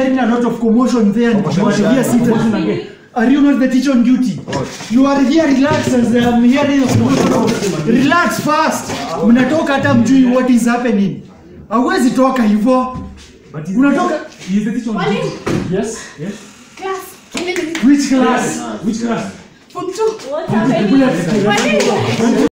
hearing a lot of commotion there and you are here seated. Are you not the teacher on duty? You are here relax as I'm hearing a commotion. Relax fast. Mnatoka hata mjui what is happening. Hawezi toka hivyo. Unatoka Mwalimu, Yes, yes. class. Mwalimu, which class? Which class? form two. What happened? Mwalimu.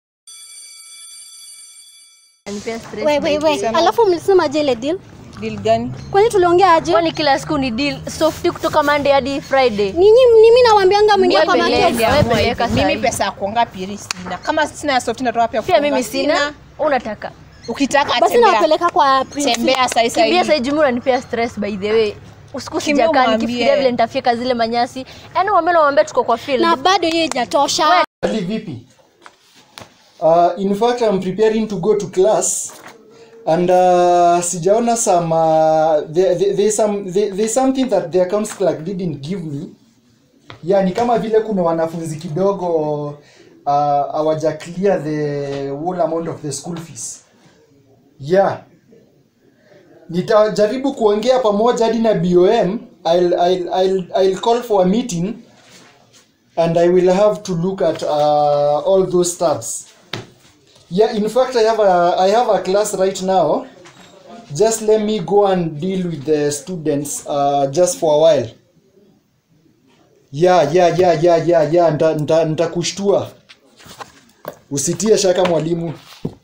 We, we, we. Alafu mlisema je ile deal? Deal gani? Kwani tuliongea aje? kwani kila siku ni deal softi kutoka monday hadi friday Ninyi mimi nawaambianga mwingie kwa Wewe market. peleka. Wewe peleka Mimi sahi. pesa ya kuonga pili sina. Kama sina ya soft natoa pia pia kuonga mimi sina unataka Ukitaka Basi tembea. nawapeleka kwa principal. Tembea sasa kimbia hivi. saijumi unanipea stress by the way usiku Kimbia sijakaa umwambie. nikifikiria vile nitafyeka zile manyasi yaani wambele wambia tuko kwa field Na bado hiyo haijatosha. Ali vipi? Uh, in fact I'm preparing to go to class and uh, sijaona some uh, there, there, there's some there, there's something that the accounts clerk didn't give me. Yeah, ni kama vile kuna wanafunzi kidogo uh, hawaja clear the whole amount of the school fees. Yeah. Nitajaribu kuongea pamoja hadi na BOM. I'll, I'll, I'll, I'll call for a meeting and I will have to look at uh, all those tabs. Yeah, in fact, I have a I have a class right now. Just let me go and deal with the students uh, just for a while. Yeah, yeah, yeah, yeah, yeah, yeah. Nta, nta, nitakushtua. Usitie shaka mwalimu.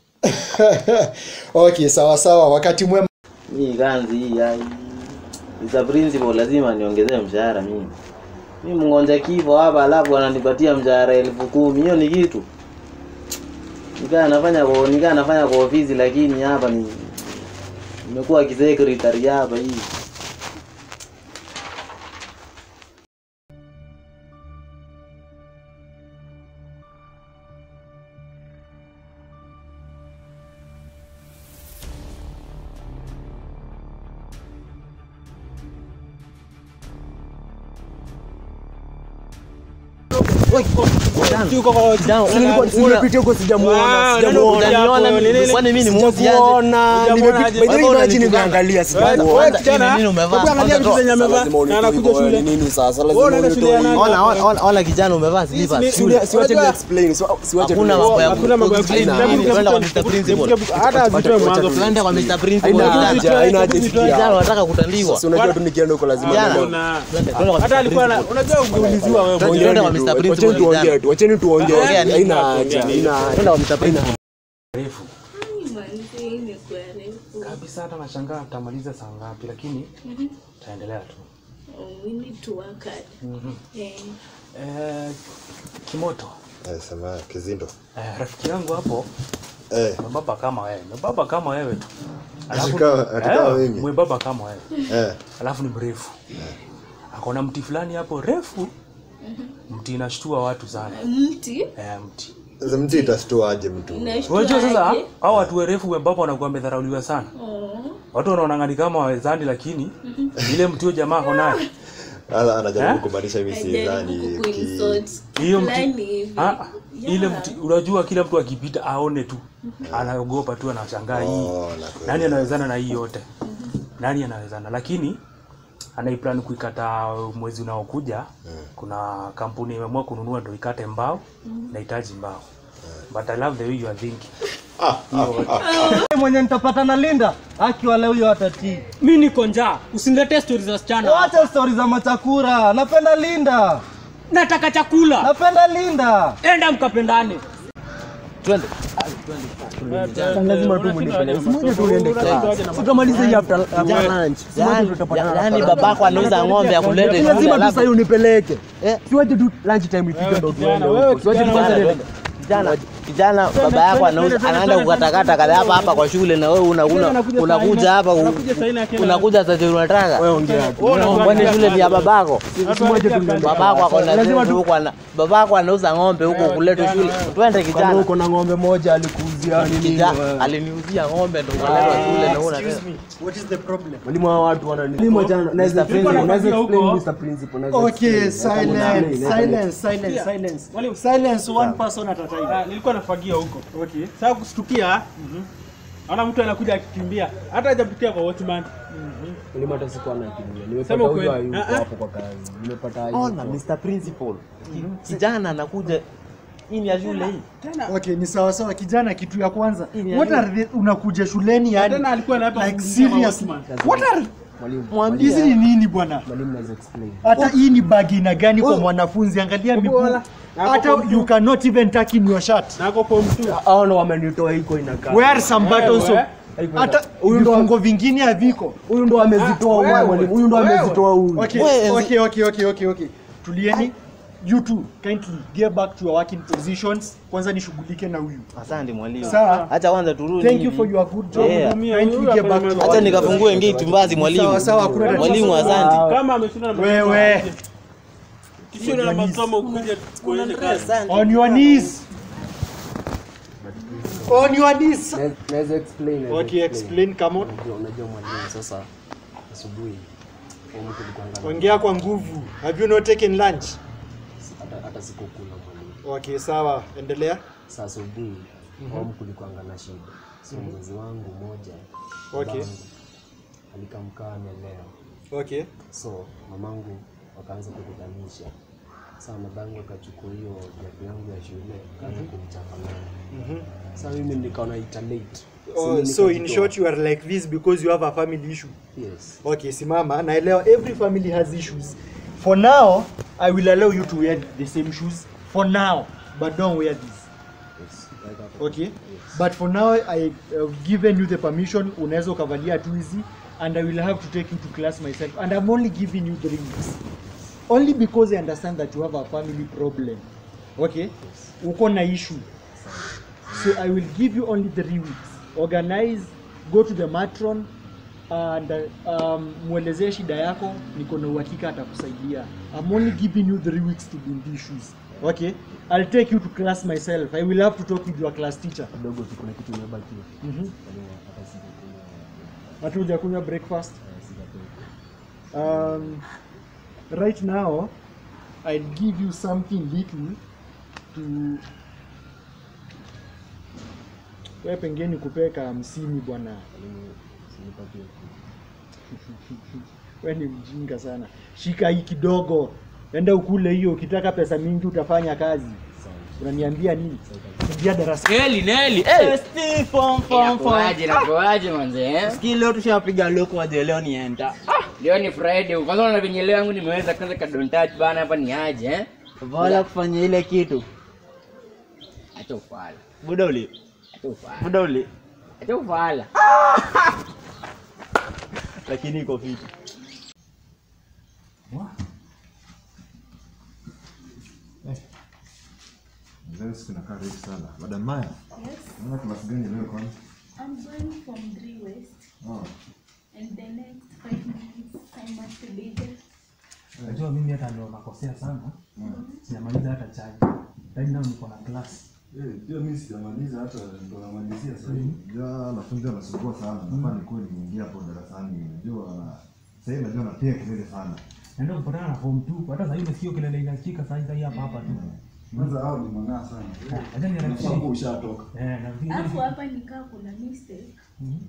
okay, sawa sawa. Wakati mwema. Mimi kanzi hii ya is a principal lazima niongezee mshahara mimi. Mimi mngonja kifo hapa alafu ananipatia mshahara elfu kumi. Hiyo ni kitu. Nikaa nafanya kwa nikaa nafanya kwa ofisi lakini hapa ni nimekuwa kisekretari hapa hii. Nimepitia huko sijamuona, sijamuona. Kwani mimi ni mmoja Sijamuona. Nimepita- by the way, imagine nimeangalia, sijamuona. Nini umevaa? Hebu angalia vitu zenye amevaa. Na anakuja shule. Nini sasa? Lazima unitoe. Ona ona ona- ona kijana umevaa slippers. Siwache- siwache ni explain, siwa- siwache Hakuna tu- mambo ya Hakuna mambo ya explain. explain. Nini? Twende kwa Mr. Principal. Hata azitoe mwanzo. Twende kwa Mr. Principal. Haina Kijana. haja, haina haja Kijana sikia. wanataka kutandiwa. Si unajua tu nikienda huko lazima Kijana. niende. Twende twende kwa Mr. Principal. unajua ungeuliziwa wewe Twende mwenyewe kwa tu. Mr. Principal, Wacheni tuongee kijana. tu, wacheni tuongee. Ongea nini? Haina haja, haina haja. Twende kwa Mr. Principal. Kabisa hata nashangaa tutamaliza saa ngapi lakini tutaendelea tu. We need to work hard. Eh, Eh, Kimoto. Eh, sema kizindo. Eh, rafiki yangu hapo Eh, mwembamba kama wewe. Mwembamba kama wewe tu. Atika- atika eh, mimi. mwembamba kama wewe. eh. Alafu ni mrefu. Akona mti fulani hapo refu. Mti inashtua watu sana. mti Eh, mti. Sasa mtu itastua aje mtu? inashtua Unajua sasa aje? hao watu werefu wembamba wanakuwa wamedharauliwa sana. Oh. Watu wanaona ngani kama wawezani lakini ile mti huyo jamaa ako naye. Ala anajaribu Eh? kumaanisha mimi sidhani Ajaribu ki kuinsult Hiyo mti fulani hivi. Ah, ile Yeah. mti unajua kila mtu akipita aone tu anaogopa tu anashangaa hii Oh, nakuelewa. nani anawezana na hii yote nani anawezana lakini anaiplan kuikata mwezi unaokuja kuna kampuni imeamua kununua ndo ikate mbao inahitaji mbao but i love the way you are thinking mwenye nitapata na Linda akiwa leo huyo atatii. mi niko njaa usiniletee stori za wasichana Wacha stori za machakura. Napenda Linda, nataka chakula napenda Linda. enda mkapendane Twende. Lazima tu mnipende. Simoja tu niende class. Tutamaliza hii after after lunch. Simoja Yaani tutapatana. yaani babako anauza ng'ombe akulete shule Lazima tu alafu sasa unipeleke. Eh. Siwache tu lunch time ifike ndo tuende wewe huko. Siwache tu kwanza Kijana, niende. kijana kijana baba yako anauza anaenda kukatakata kada hapa hapa kwa shule na wewe una una unakuja hapa u- unakuja sasa ndio unataka Wewe ongea tu. kwani shule ni ya babako Simoja tu niende. babako ako na Lazima zizi tu huko ana babako anauza ng'ombe huko kulete shule twende kama kijana uko na ng'ombe moja alikuuzia nini? Kijana, aliniuzia ng'ombe ndo kaletwa shule na una What is the problem? Walimu wa watu wana nini? Mwalimu jana naweza Principal. naweza explain Mr. Principal. naweza Okay, explain. silence, Explain. silence, silence, silence. Silence one person at a time. Ah, nilikuwa nafagia huko okay. sasa kustukia Ana mtu anakuja akikimbia. Hata hajapitia kwa watchman. Mwalimu hata sikuwa nakimbia. Sema Nimepata ukweli. huyo hayuko Ah, ah. hapo kwa kazi. Nimepata Ona hayuko. Mr. Principal. Kijana anakuja hii ni ya shule hii. Okay, ni sawa sawa kijana, kitu ya kwanza. Hii ni What ya are the, unakuja shuleni yani? Tena alikuwa anapa Like kufundisha serious. watchman. What are Mwalimu, hizi ni nini bwana? mwalimu naweza explain. Hata hii ni bagi aina gani kwa mwanafunzi? Angalia miguu. wala. Hata you cannot even tuck in your shirt. Nako form 2. Hao ndo wamenitoa iko inakaa. Wear some buttons of Wewe. hata vifungo vingine haviko. Huyu ndo amezitoa huyu wewe. mwalimu. Huyu ndo Wewe. amezitoa huyu. Okay, Wewe- okay, okay, okay, okay, okay. Tulieni. You two, kindly get back to your working positions. Kwanza nishughulike na huyu. Asante mwalimu. Sawa. Acha kwanza turudi. Thank you hivi. for your good job. Yeah. Kindly get back to your Acha working nikafungue ngeti mbazi mwalimu. Sawa, sawa, hakuna tatizo. Mwalimu asante. Kama ameshinda na Wewe. Kisha na masomo kuja kuonyesha kazi. On your knees. On your knees. Na- Naweza explain. naweza Okay, explain, come on. Unajua unajua mwalimu sasa asubuhi kwa mtu alikuwa Ongea kwa nguvu. Have you not taken lunch? hata hata sikukula mwalimu. Okay, sawa. Endelea. Sasa asubuhi kwa mtu alikuwa na shida. So mzazi wangu mmoja Okay. babangu, alikamkaa amelea. Okay. So mamangu wakaanza kukutanisha. Sasa mamangu akachukua hiyo viatu yangu ya shule akaanza kunichapa nayo. Mhm. Sasa mimi nikaona ita late. Oh, mimi so in nikajitoa. short you are like this because you have a family issue. Yes. Okay, simama. Naelewa every family has issues. For now, I will allow you to wear the same shoes. For now, but don't wear these. Yes. Like that. Okay? But for now, I have given you the permission. Unaweza ukavalia tu hizi and I will have to take you to class myself. And I'm only giving you three weeks. Only because I understand that you have a family problem. Okay? Uko na issue. So I will give you only three weeks. Organize, go to the matron and um, mwelezee shida yako, niko na uhakika atakusaidia. I'm only giving you three weeks to be in these shoes. Okay? I'll take you to class myself. I will have to talk with your class teacher. Kidogo tu kuna kitu imebaki. Mhm. Mwalimu, hata sijakunywa. Hata hujakunywa breakfast. eh, sijakunywa. Um, right now, I'll give you something little to wewe pengine kupeka hamsini bwana. Mwalimu, usinipatie kitu. Wewe ni mjinga sana. Shika hii kidogo, enda ukule hiyo. Ukitaka pesa mingi utafanya kazi. Unaniambia nini? Ingia darasa. Neli, Neli. Eh, Steve, form, form, form. Inakuaje, inakuaje manze eh? Sikii leo tushapiga loko waje leo nienda. Leo ni Friday. Kwanza una venye leo yangu nimeweza kwanza ka don't touch bana hapa ni aje eh? Vala kufanya ile kitu. Acha ufala. Buda uli. Acha ufala. Buda uli. Acha ufala. Lakini iko fiti. Leo siku inakaa refu sana. Madam Maya, Yes, unaona class gani leo kwanza? I'm going from 3 West, Oh. and the next five minutes I must be there. Najua mimi hata ndio nakosea sana. Sijamaliza hata chai. Right now niko na class. Eh, pia mimi sijamaliza hata ndo namalizia sasa hivi. Unajua wanafunzi wanasumbua sana. Nafaa nikuwe nimeingia hapo darasani. Unajua sasa hivi najua napiga kelele sana. Naenda kupatana na form 2. Hata sasa hivi sio kelele inasikika sasa hivi hapa hapa tu. Kwanza hao ni mang'aa sana. Acha niharakishe. Unafaa kuwa ushatoka. Eh, na vile. Alafu hapa nikaa kuna mistake. Mhm.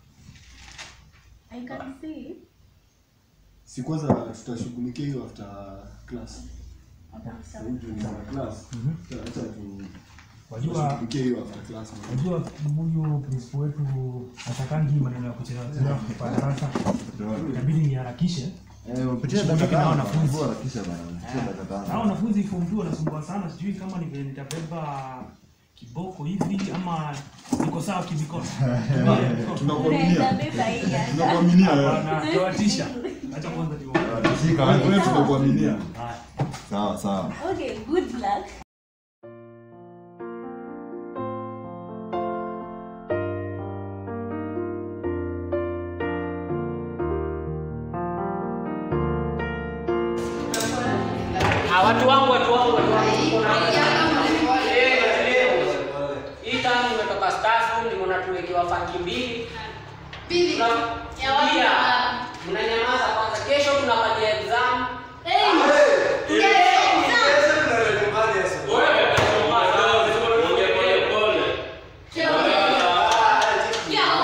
I can see Si kwanza tutashughulikia hiyo after class. Sasa hivi juu ni after class. Acha tu Wajua tushughulikie hiyo after class. Unajua huyu principal wetu atakangi maneno ya kuchelewa chelewa kwa darasa. Inabidi niharakishe. Eh, upitie Nishughulike dakika na tano. wanafunzi. Harakisha bana. Upitie dakika tano. Na wanafunzi form 2 wanasumbua sana, sijui kama ni vile nitabeba kiboko hivi ama niko sawa kimikono. unaweza beba hii hata. Tunakuaminia wewe. Hapana, tawatisha. Acha kwanza niongee. Shika wewe tunakuaminia. Haya. Sawa sawa. Okay, good luck. Ah, watu wangu, watu wangu, watu wangu. Leo, leo. Hii tamu imetoka staff room, nimeona tuwekewa fanki mbili. Tuna- Tulia. Mnanyamaza kwanza. Kesho tunapatia exam. Wewe,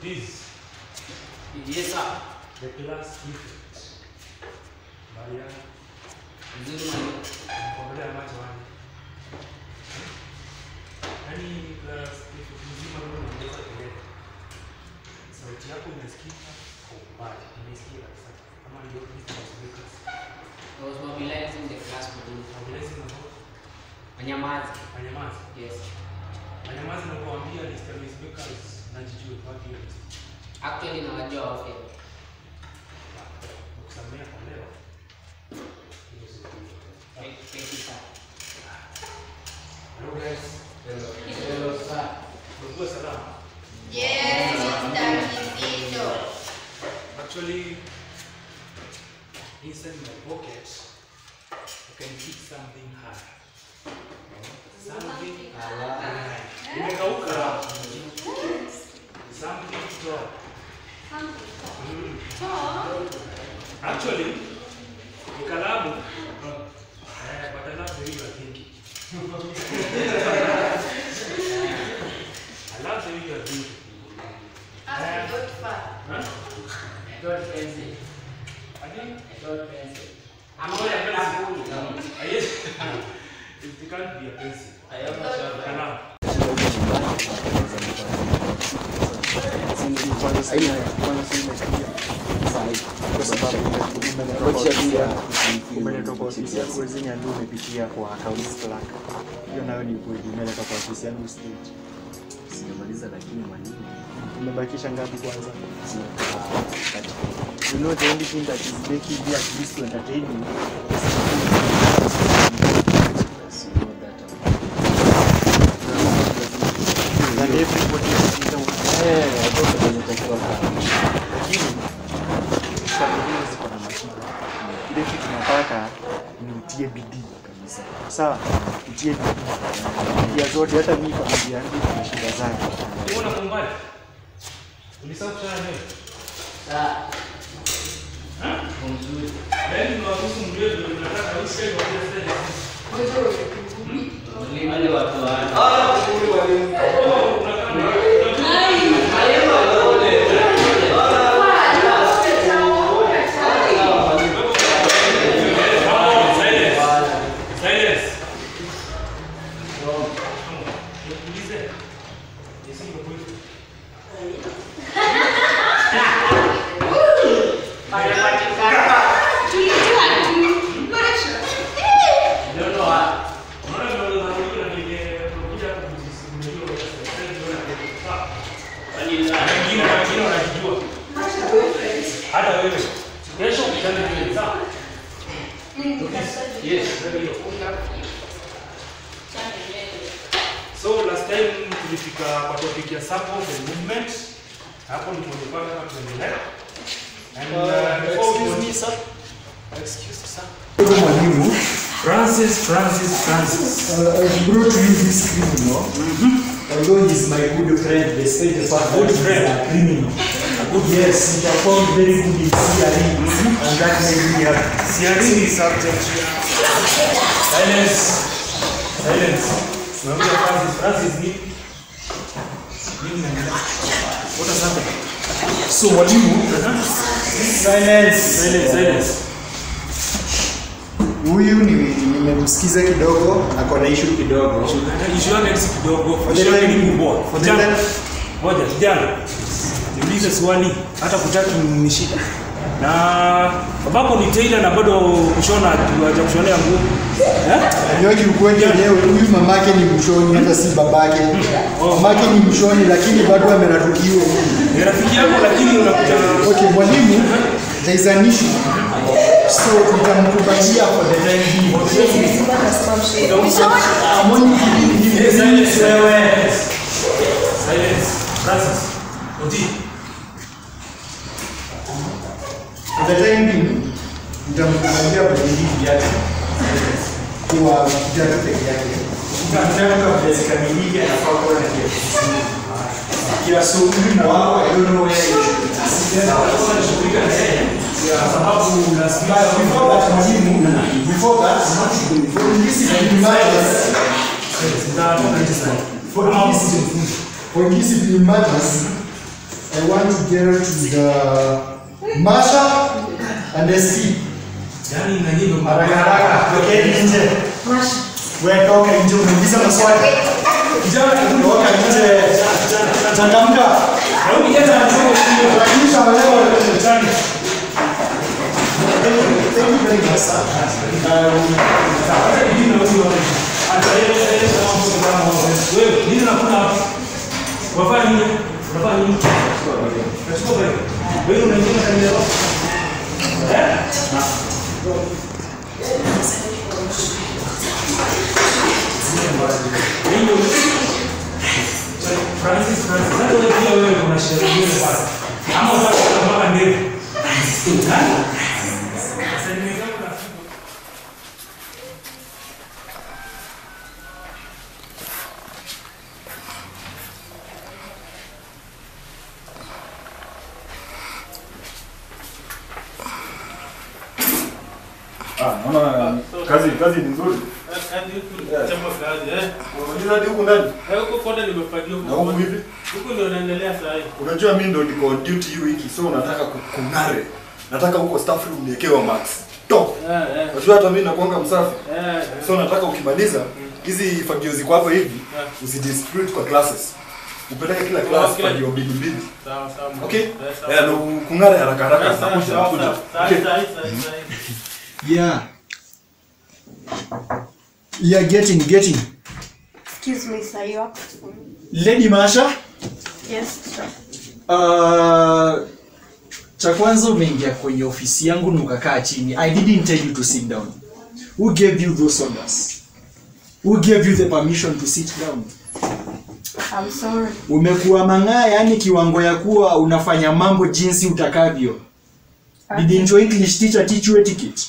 This Yes, sir. the class prefect. Maria, Nzuri mwalimu. kuangalia macho wani. Yaani class prefect mzima wewe unaongeza kelele. Sauti yako inasikika kwa umbali. Inaisikia kabisa. Kama ndio Mr. Speakers. I was mobilizing the class mwalimu. Mobilizing na vote. Wanyamazi. Wanyamazi. Yes. Wanyamazi na kuambia Mr. Speakers na jijue wapi hiyo list. Actually nawajua wote. Kusamea kwa leo. Thank thank you, sir. Hello guys. Hello, sir. Mlikuwa salama? Yes, Mr. Kizito. Actually, inside my pocket, I can keep something hard. Something hard. Imekauka. Something tall. Mm. Actually, ni kalamu. Eh, but I love the way you are thinking. I love the way you are thinking. Ask God far. Huh? Dot pencil. Again? Dot pencil. I'm not a pencil. Ah, yes. It can't be a pencil. I am not sure. Kalamu. umeletwa kwa ofisi yako zenye ndio umepitia kwa accounts clerk. Hiyo nayo ni kweli, umeletwa kwa ofisi yangu stage. Sijamaliza lakini mwalimu. Umebakisha ngapi kwanza? You know the only thing that is making me at least to entertain you is you know that um, that everybody is in the eh, I don't know inatakiwa kama. Lakini familia ziko na mashida. Ile kitu tunataka ni utie bidii kabisa. Sawa? Utie bidii. Familia zote hata mimi familia yangu ina shida zake. Unaona kwa umbali? Ulisahau kuchana nywele? Sir. Ha? Mzuri. Yaani unawaruhusu mjue vile unataka usikie kwa kile Wale watu wa Silence. Nikuulize. Yesu ni mkwetu. Unaona vile unarudia na ningekuja kujisimulia kwa sababu wengine wengine wanajijua. Hata wewe. Kesho ukitana nywele sawa? Yes, very good. So last time tulifika kwa topic ya support and movement. Hapo ndipo tulikuwa tunataka tuendelee. And uh, before we excuse me, continue- sir. Excuse me, sir. Huyu mwalimu Francis, Francis, Francis. uh, I brought you this criminal. Although he's my good friend, despite the fact Good that friend. he's a criminal. Yes, he performed very good in CRE, and that made me happy. CRE ni subject ya silence. Silence. Tunaambia Francis, Francis ni nini naendelea? What has happened? So mwalimu, silence. Silence, silence. Huyu ni- nimemsikiza kidogo, ako na issue kidogo. Issue yake si kidogo, For the issue yake ni time- kubwa. for the Kijana, time- Ngoja kijana. Niulize swali hata kutaki ni shida. Na babako ni tailor na bado kushona haja kushonea nguo. Eh? Najua kiukweli yenyewe huyu mamake ni mshoni, hata si babake. Mamake ni mshoni, lakini bado amenatukiwa. Ni rafiki yako lakini unakuta Okay, mwalimu, there is an issue. So nitamkubalia for the time being. I'm only giving him Yes, silence, this, wewe. Silence. Francis. Oti. For the time being, nitamkubalia badilii yake kwa kijana peke yake. Nitamtaka kwa zikamilike anafaa kuwa na kiasi. Yeah, so huyu wao, I don't know where you should Kwa sababu lazima Before that, mwalimu, before that, for discipline matters, for discipline, for discipline matters, I want to get to the Masha and the C. Haraka haraka, tokeni nje. Wewe toka nje, unauliza maswali. Toka nje, changamka. Hakikisha walewa Thank you very much, sir. Ah, naona kazi kazi ni nzuri. Unamaliza hadi huku ndani? Na huku hivi? Unajua mimi ndo niko on duty hii wiki, so nataka ku- kung'are. Nataka huko staff room niekewe max. Top. Unajua hata mimi nakuanga msafi. So nataka ukimaliza hizi fagio ziko hapa hivi usidistribute kwa classes. Upeleke kila class Okay. fagio mbili mbili. Sawa, sawa. Okay? Eh, sawa. Eh, ndo kung'are haraka haraka. Eh, sawa, Nakuja, sawa, nakuja. sawa. Sawa, Okay. sawa, sawa, sawa. Yeah. Yeah, getting, getting. Excuse me, sir. You have to. Lady Masha, Yes, sir. uh, cha kwanza umeingia kwenye ofisi yangu na ukakaa chini. I didn't tell you to sit down. Who gave you those orders? Who gave you the permission to sit down? I'm sorry. Umekuwa mang'aa, yani kiwango ya kuwa unafanya mambo jinsi utakavyo. Didn't your English teacher teach you etiquette?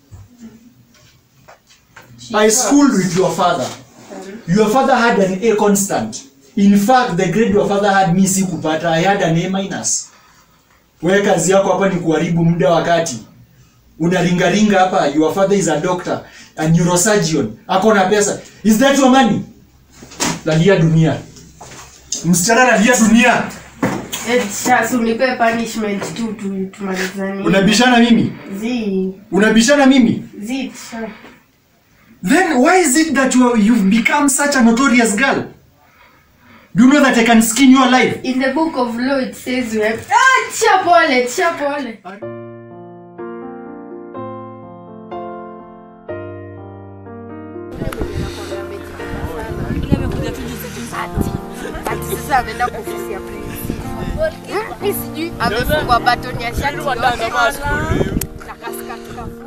I schooled with your father. Your father had an A constant. In fact, the grade your father had me sikupata. I had an A minus. Wewe kazi yako hapa ni kuharibu muda wakati. Unaringaringa hapa, your father is a doctor, a neurosurgeon. Ako na pesa. Is that your money? Lalia dunia. Msichana lalia dunia. Eh, sasa unipe punishment tu tu tumalizane. Unabishana mimi? Zi. Unabishana mimi? Zi, sir. Then why is it that you are, you've become such a notorious girl? Do you know that I can skin you alive? In the book of law it says we have Ah, tia pole, tia pole. Ati sasa ameenda kwa ofisi ya principal. Hmm, mi sijui amefungwa batoni ya shati yote. Na kaskati kafu.